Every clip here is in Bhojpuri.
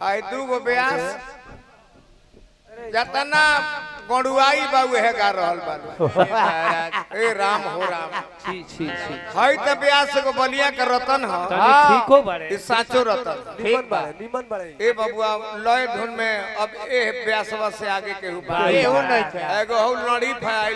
आई दू गो ब्यास जतना गड़ुआई बाबू है गा रहल बाबू ए राम हो राम छी छी छी हई त ब्यास को बलिया के रतन ह तनी ठीको बारे ई साचो रतन निमन बाड़े निमन बाड़े ए बबुआ लय धुन में अब ए ब्यासवा से आगे केहू बा एहू नहीं थे। एगो हौ लड़ी फैल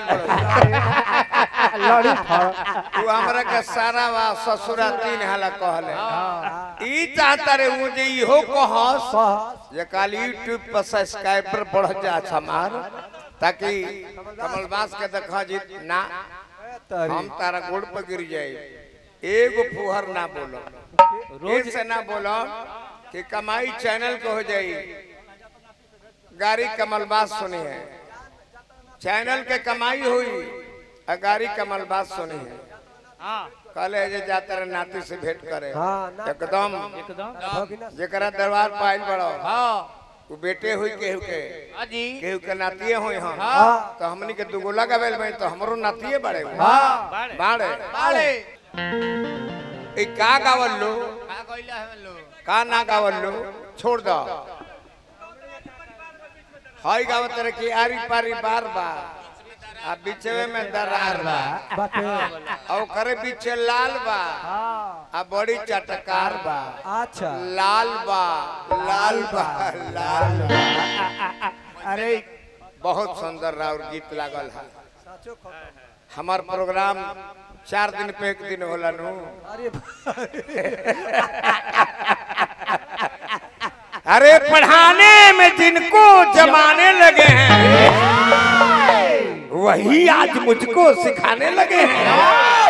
लड़ी फड़ तू हमरा के सारा वा ससुरा तीन हाला कहले ई चाहता रे ऊ जे इहो कहस सहस जे काल यूट्यूब पर सब्सक्राइबर बढ़ जा हमार ताकि कमल बास के देखा जी ना तरी हम तारा गोड़ पर गिर जाए एगो फुहर ना बोलो रोज से ना बोलो कि कमाई चैनल को हो जाई गाड़ी कमल बास सुनी है चैनल के कमाई हुई आ गाड़ी कमल बास सुनी है हां कहले जे जाते रहे नाती से भेंट करे हाँ, ना- एकदम एकदम भगिना जेकरा दरबार पाइल बड़ो हां वो बेटे हुई केहू के अजी केहू के नातिए हुई हम हाँ। तो हमनी के दुगो लगावेल में तो हमरो नातिए बड़े हुए। बाड़े बाड़े बाड़े ई का गावल लो का कइला है लो का ना गावल लो छोड़ दो हई गावत रहे कि आरी पारी बार बार आ बीचवे में दरार बा बाटे और करे बीचे लाल बा हाँ आ बड़ी चटकार बा अच्छा लाल बा लाल बा लाल बा अरे बहुत सुंदर राउर गीत लागल है साचो खत्म हमार प्रोग्राम चार दिन पे एक दिन होला नु अरे अरे पढ़ाने में जिनको जमाने लगे हैं वही आज मुझको सिखाने लगे हैं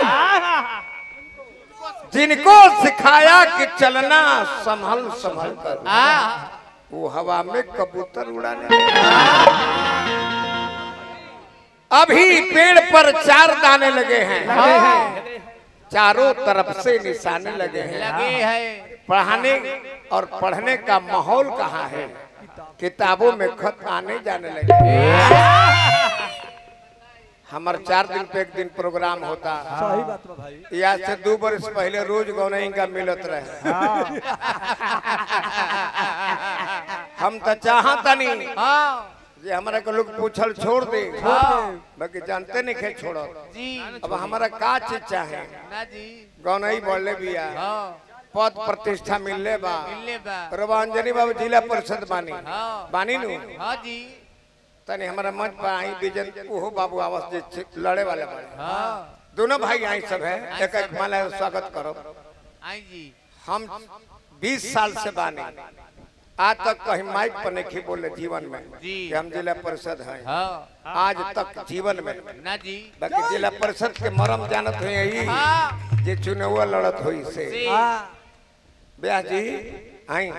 जिनको सिखाया कि चलना संभल संभल कर वो हवा में कबूतर उड़ाने लगे अभी पेड़ पर चार दाने लगे हैं चारों तरफ से निशाने लगे हैं लगे है पढ़ाने और पढ़ने का माहौल कहाँ है किताबों में खत आने जाने लगे हमार चार दिन पे एक दिन प्रोग्राम होता सही बात बा भाई या से दो बरस पहले रोज गौनई का मिलत रहे हम तो चाहता नहीं हां जे हमरा के लोग पूछल छोड़ दे बाकी जानते नहीं खे छोड़ो जी अब हमारा का चीज चाहे ना जी गौनई बढ़ले बिया हां पद प्रतिष्ठा मिलले बा मिलले बा रवांजनी बाबू जिला परिषद बानी हाँ। बानी नु हां जी तनी हमारा मंच पर आई बिजन ओहो बाबू आवास जे छे- लड़े वाले बानी हां दोनों भाई आई सब है एक एक माला स्वागत करो आई जी हम 20 साल से बानी आज तक कहीं माइक पर नहीं बोले जीवन में जी। कि हम जिला परिषद हैं हां आज तक जीवन में ना जी बाकी जिला परिषद के मरम जानत हुई यही हां जे चुनाव लड़त हुई से जी हाँ ब्याह जी आई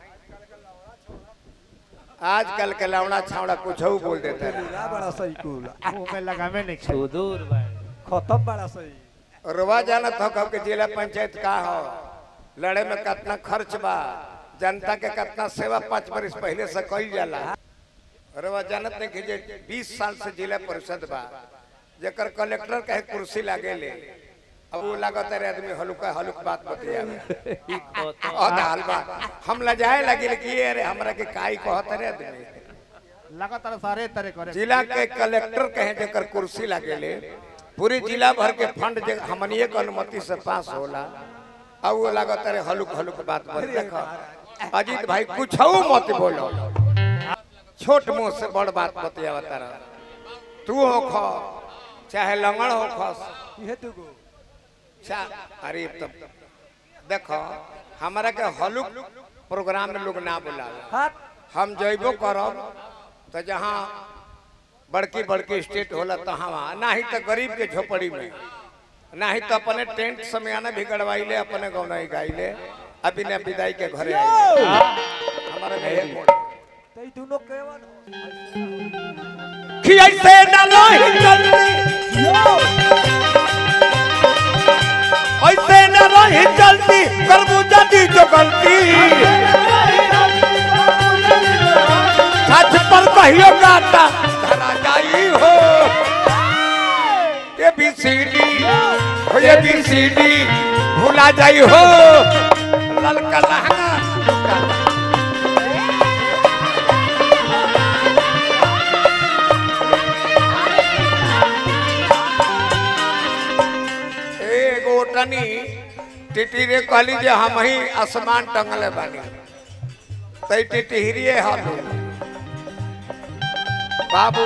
आजकल के लौड़ा छावड़ा कुछ बोल देता है पूरा बड़ा सही कुल मुंह में लगावे नहीं सुदूर भाई खत्म बड़ा सही रुआ जानत हो कब के जिला पंचायत का हो लड़े में कितना खर्च बा जनता के कितना सेवा पाँच बरस पहले से कई जाला रुआ जानत नहीं कि जे बीस साल से जिला परिषद बा जेकर कलेक्टर कहे कुर्सी लागे ले अब वो लागत रे आदमी हलुका हलुक बात बतियावे और हाल बा हम लजाए लगे कि ये रे हमरा के काई कहत रे आदमी लगातार सारे तरह करे जिला के कलेक्टर कहे जेकर कुर्सी लागे ले पूरी जिला भर के फंड जे हमनिए के अनुमति से पास होला अब वो लागत रे हलुक हलुक बात पर देखो अजीत भाई कुछ मत बोलो छोट मुंह से बड़ बात बतियावता रह तू हो खो चाहे लंगड़ हो खस ये दुगो चा अरे तब देखो हमारा के हलुक प्रोग्राम में लोग ना बुलावे हाथ हम जइबो करब तो जहाँ बड़की बड़की स्टेट होला तहाँ वहाँ ना ही तो गरीब के झोपड़ी में ना ही तो अपने टेंट समियाना भी गड़वाइले अपने गौनाई गाइले अभी ने विदाई के घरे आइले हमारा में एक मोड़ तई दोनों केवन कि ऐसे न लोही चलती ऐसे न रही चलती करबू जदी जो गलती सच पर कहियो गाता धरा जाई हो ये भी सीडी हो ये भी सीडी भुला जाई हो ललका लहंगा टिटी रे कहली जे हम ही आसमान टंगले बानी तई टिटहिरिए हलो बाबू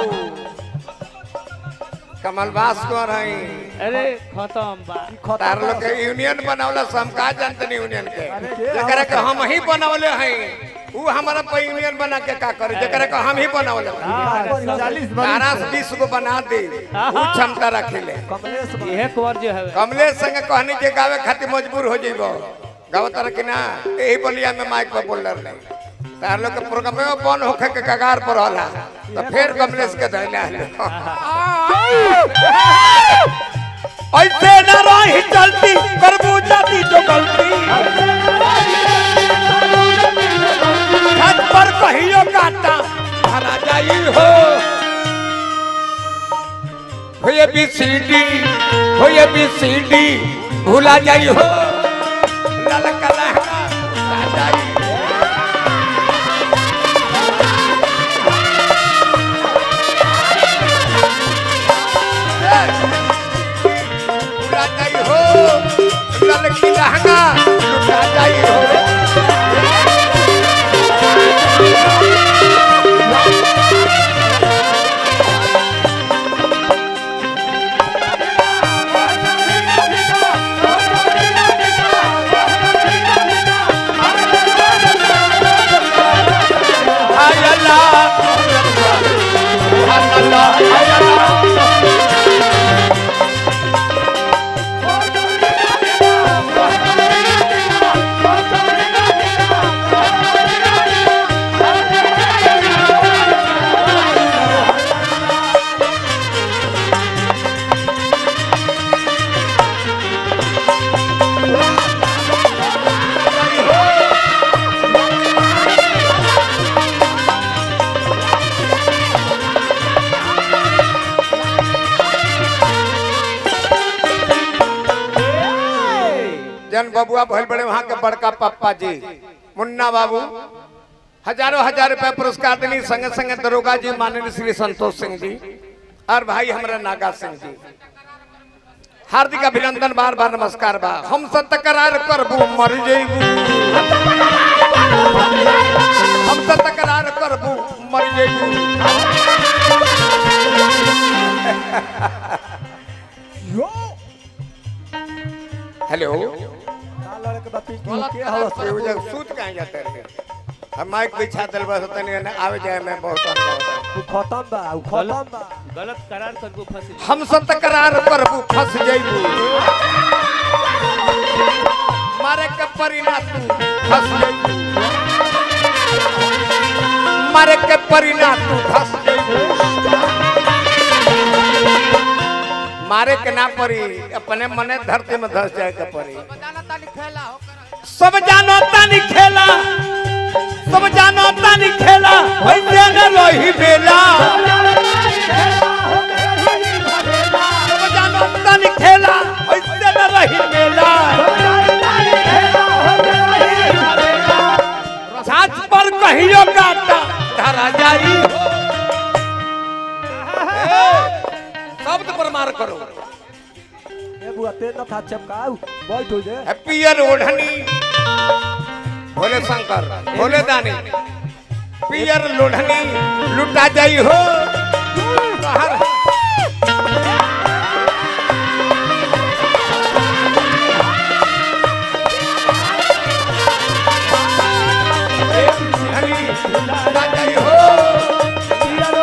कमलवास को रही अरे खत्म बा ई खत्म तार लोग बड़ा के यूनियन बनावला से हम का जानते नहीं यूनियन के अरे के जकरा के हम ही बनावले हैं ऊ हमारा पे यूनियन बना के का करे जकरा के हम ही बनावले हैं हाँ, चालीस तारा से बीस गो बना दे ऊ क्षमता रखिले कमलेश बा। इहे कुंवर जो है कमलेश संग कहनी के गावे खातिर मजबूर हो जइबो गावत तर कि ना यही बोलिया में माइक पर बोल रहे तार लोग के प्रोग्राम में बन होखे के कगार पर होला तो फिर कमलेश के धैला ऐसे न रही चलती करबू जाती जो गलती छत पर कहियो काटा भरा जाई हो हो ये बी सी डी हो ये बी सी डी भूला जाई हो लाल कला जाई भूला जाई हो लाल की लहंगा लुटा जाई हो हाय अल्लाह सुभान अल्लाह हाय अल्लाह जन बबुआ भइल बड़े वहाँ के बड़का पप्पा जी मुन्ना बाबू हजारों हजार रुपए पुरस्कार देनी संगे संगे दरोगा जी माननीय श्री संतोष सिंह जी और भाई हमारा नागा सिंह जी हार्दिक अभिनंदन बार बार नमस्कार बा हम सब तकरार करबू मर जइबू हम सब तकरार करबू मर जइबू यो हेलो ना लड़के बा पिंटू के हवस ये उधर सूत कहाँ जाते रहे हम माइक बिछा दिल बस तनी ने आवे जाए में बहुत अनुभव बा। उ खत्म बा उ खत्म बा गलत करार करबो फंसी हम सब तकरार करबू फंस जइबू मारे के परिणा तू फंस जइबू मारे के परिणा तू फंस जइबू मारे के ना परी अपने मने धरती में धस जाए के परी सब जानो तानी खेला सब जानो तानी खेला वैसे न रही बेला सब जानो तानी खेला वैसे न रही बेला छाछ पर कहियो काटा धरा जाई ए, शब्द पर मार करो ए बुआ ते न था चपकाऊ बैठ हो जे पियर ओढ़नी भोले शंकर भोले दानी पियर लोढ़नी लुटा जाई हो बाहर लुटा जाई हो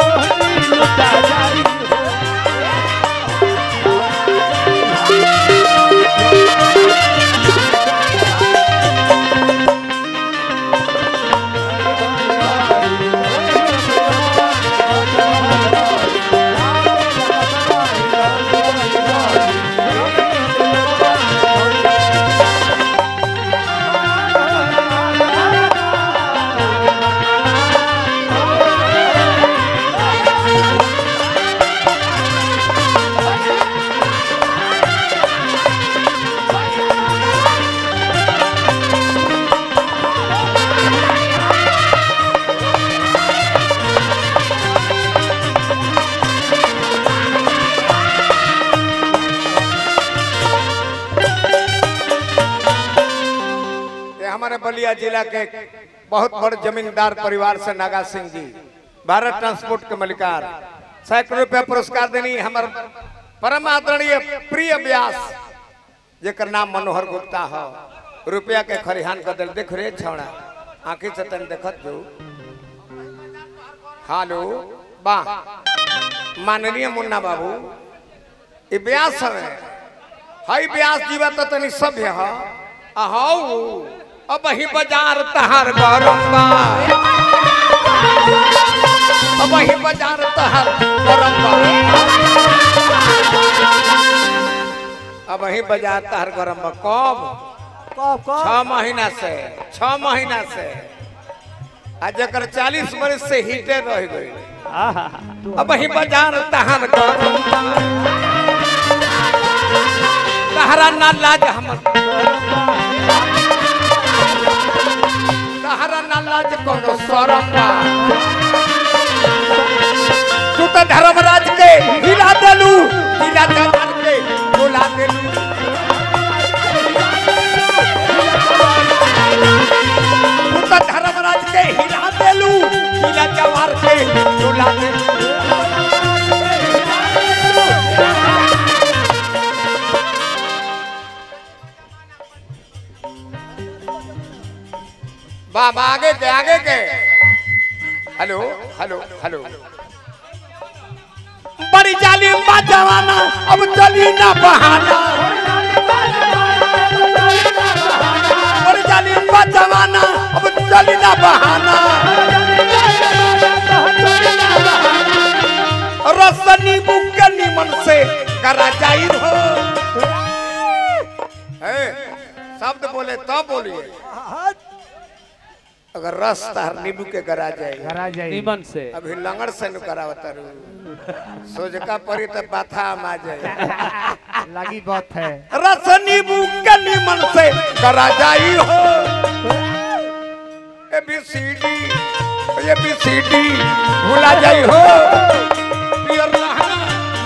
बलिया जिला के बहुत बड़ जमींदार परिवार से नागा सिंह जी भारत ट्रांसपोर्ट के मलिकार सैकड़ों रुपया पुरस्कार देनी हमार परम आदरणीय प्रिय व्यास जेकर नाम मनोहर गुप्ता हो रुपया के खरिहान कदल देख रे छौड़ा आंखी से तन देखत जो हेलो वाह माननीय मुन्ना बाबू ये व्यास है हई व्यास जीवा तो तनी सभ्य ह अहौ अब ही बाजार तहार गरम बा अब ही बाजार तहार गरम बा अब ही बाजार तहार गरम बा कब कब कब छह महीना से छह महीना से आ जकर चालीस वर्ष से हीटे रह गई आहा अब ही बाजार तहार गरम बा तहरा ना लाज हमर तहरा ना लाज कोनो शरम बा तू तो धर्मराज के हिला देलू हिला जवान के बुला देलू तू तो धर्मराज के हिला देलू हिला जवान के बुला देलू बाबा आगे के आगे के हेलो हेलो हेलो बड़ी जालिम बा जवाना अब चली ना बहाना बड़ी जालिम बा जवाना अब चली ना बहाना रसनी बुके निमन से करा जाई हो ए, शब्द बोले तो बोलिए अगर रस तार नींबू के करा जाए घरा जाई निमन से अभी लंगड़ से नु करावत रू सोजका परी तो बाथा आ जाए लगी बात है रस नींबू के निमन से करा जाई हो A B C D A B C D भूला जाई हो पियर लहंगा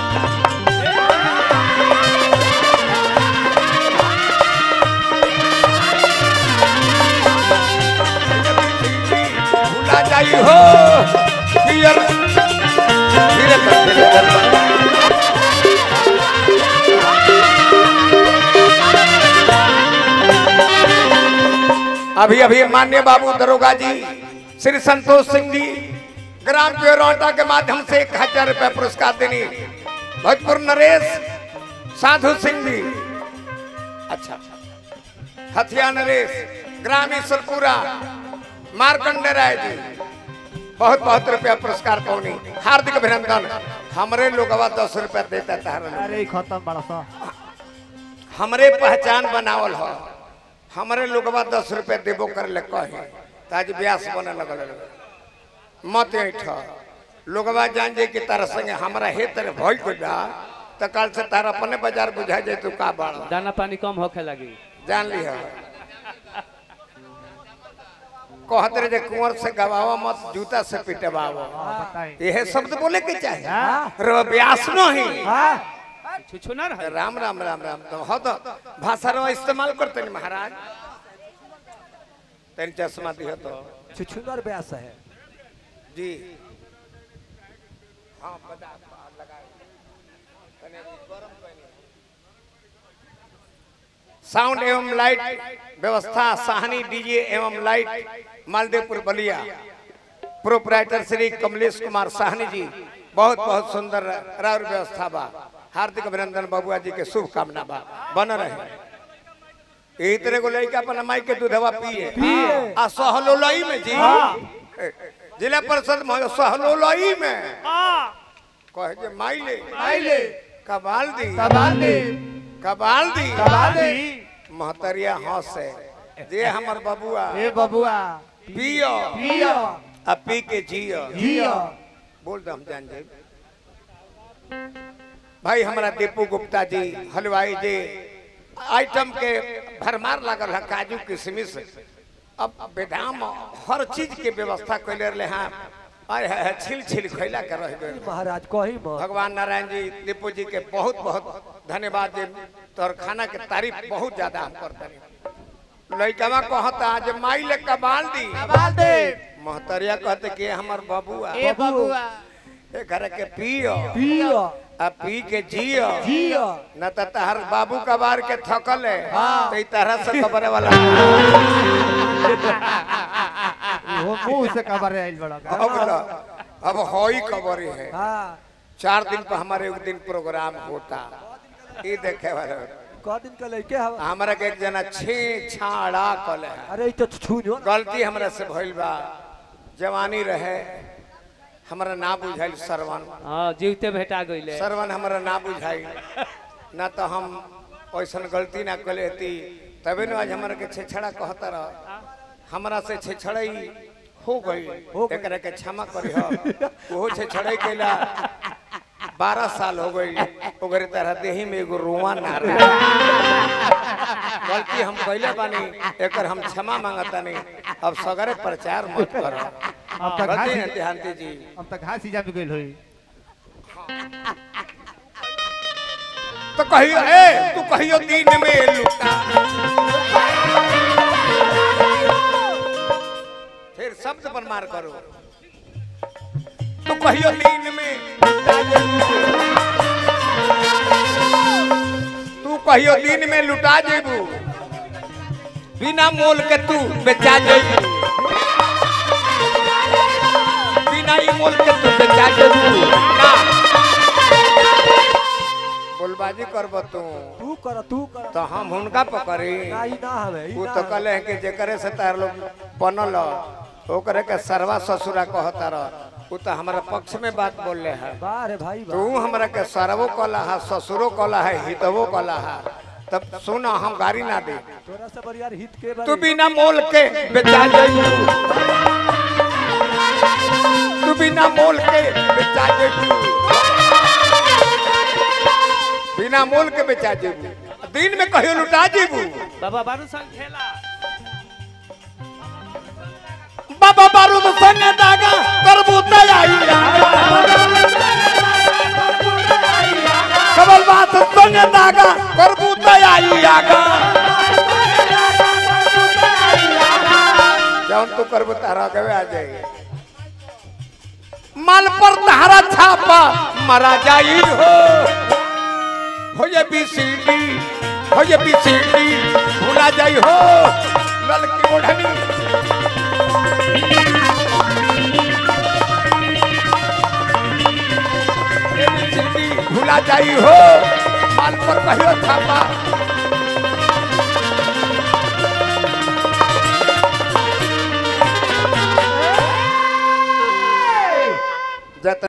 भूला जाई हो पियर धीरे कर धीरे कर अभी अभी मान्य बाबू दरोगा जी श्री संतोष सिंह जी ग्राम प्योरौटा के माध्यम से एक हजार रुपया पुरस्कार देनी भोजपुर नरेश साधु सिंह जी अच्छा हथिया नरेश ग्राम ईश्वरपुरा मार्कंडे राय जी बहुत बहुत रुपया पुरस्कार पौनी हार्दिक अभिनंदन हमरे लोगवा दस रुपया देता था अरे खत्म बड़ा सा हमरे पहचान बनावल हो हमरे लोगवा दस रुपया देबो कर ले कहे ताज ब्यास बने लगल मत ऐठ लोगवा जान जे कि तारा संगे हमरा हे तेरे भई को जा त काल से तारा अपने बाजार बुझा जाए तू का बाड़ दाना पानी कम होखे लगी जान लिह कहत रहे जे कुंवर से गवावा मत जूता से पिटवावा बताई यह शब्द बोले के चाहे हाँ। रो ब्यास नहीं हाँ छुछु ना रहे राम राम राम राम तो हो तो भाषा रो इस्तेमाल करते नहीं महाराज तेन चश्मा दियो तो छुछुनर ब्यास है जी हाँ बता लगा तने गरम कइनी। साउंड एवं लाइट व्यवस्था साहनी डीजे एवं लाइट मालदेवपुर बलिया प्रोपराइटर श्री कमलेश कुमार साहनी जी बहुत बहुत सुंदर राउर व्यवस्था बा हार्दिक अभिनंदन बबुआ जी के शुभकामना बा बन रहे यही तरह को लड़का अपन माई के दूधवा पिए पिए। आ सहलोलई में जी ए, जिला परिषद में सहलोलई में कहे जे माई ले आइले कबाल दी कबाल दे कबाल दी कबाल दे महतरिया हंस है जे हमर बबुआ ए बबुआ पियो पियो आ पी के जियो जियो बोल दो हम जान जाए भाई हमारा दीपू गुप्ता जी हलवाई जी आइटम के भरमार लागल है काजू किशमिश अब बेदाम हर चीज के व्यवस्था कैले रहे हैं अरे है, है, छिल छिल खैला के रह गए महाराज कही मत भगवान नारायण जी दीपू जी के बहुत बहुत धन्यवाद जी तोहर खाना के तारीफ बहुत ज्यादा हम करते हैं लइकवा कहता जे माई ले कबाल दी बाल दे महतरिया कहते कि हमर बबुआ ए बबुआ ए घर के पियो पियो आ पी के जियो जियो न त तहर बाबू कबार के थकल है हाँ। तो ई तरह से कबरे वाला वो मुंह से कबर आइल बड़ा अब ल, अब होई खबर है हाँ चार दिन पर हमारे एक दिन प्रोग्राम होता ई देखे वाला क दिन के लइके हवा हमरा के एक जना छे छाड़ा कल है अरे ई तो छूनो गलती हमरा से भइल बा जवानी रहे हमरा ना बुझाइल सरवन हाँ जीवते भेटा गईले सरवन हमरा ना बुझाई ना तो हम ऐसन गलती ना कले थी तबे न आज हमरा के छेछड़ा कहता रह हमरा से छेछड़ई हो गई हो गई। एकरा के क्षमा करी हो ओहो छेछड़ई कैला बारह साल हो गई ओकरे तरह देही में एगो रुआ ना रहे गलती हम कैले बानी एकर हम क्षमा मांगता नहीं अब सगरे प्रचार मत करो अब तक गलती है घास देहांती जी अब तक घास ही जम गइल होई तो कहियो ए तू कहियो दिन में लुटा फिर शब्द पर मार करो तू कहियो दिन में लुटा जेबू। तू कहियो दिन में लुटा जेबू बिना मोल के तू बेचा जेबू बिना ई मोल के तू बेचा जेबू ना बोलबाजी करब तू तू कर तू कर तो हम हुनका पकड़ी ना ई ना हवे ई वो ना तो हवे। कहले हैं कि जेकरे से तार लोग बनल ओकरे के सरवा ससुरा कहता रह वो तो हमारा पक्ष में बात बोल है वाह रे भाई तू वाह हमरा के सरवो कला है ससुरो कला है हितवो कला है तब सुना हम गाड़ी ना दे तोरा से बरियार हित के तू बारे बिना मोल के बेचा जाइबू तू बिना मोल के बेचा जाइबू बिना मोल के बेचा जाइबू दिन में कहियो लुटा जाइबू बाबा बारू संग खेला बाबा बारूद संग दागा करबू तैयारी कबल बात संग दागा करबू तैयारी आगा जौन तू करबू तारा कबे आ जाएगी माल पर तारा छापा मरा जाई हो हो ये बीसीडी हो ये बीसीडी भूला जाई हो ललकी ओढ़नी ABCD भूला जाई हो माल पर कहियो छापा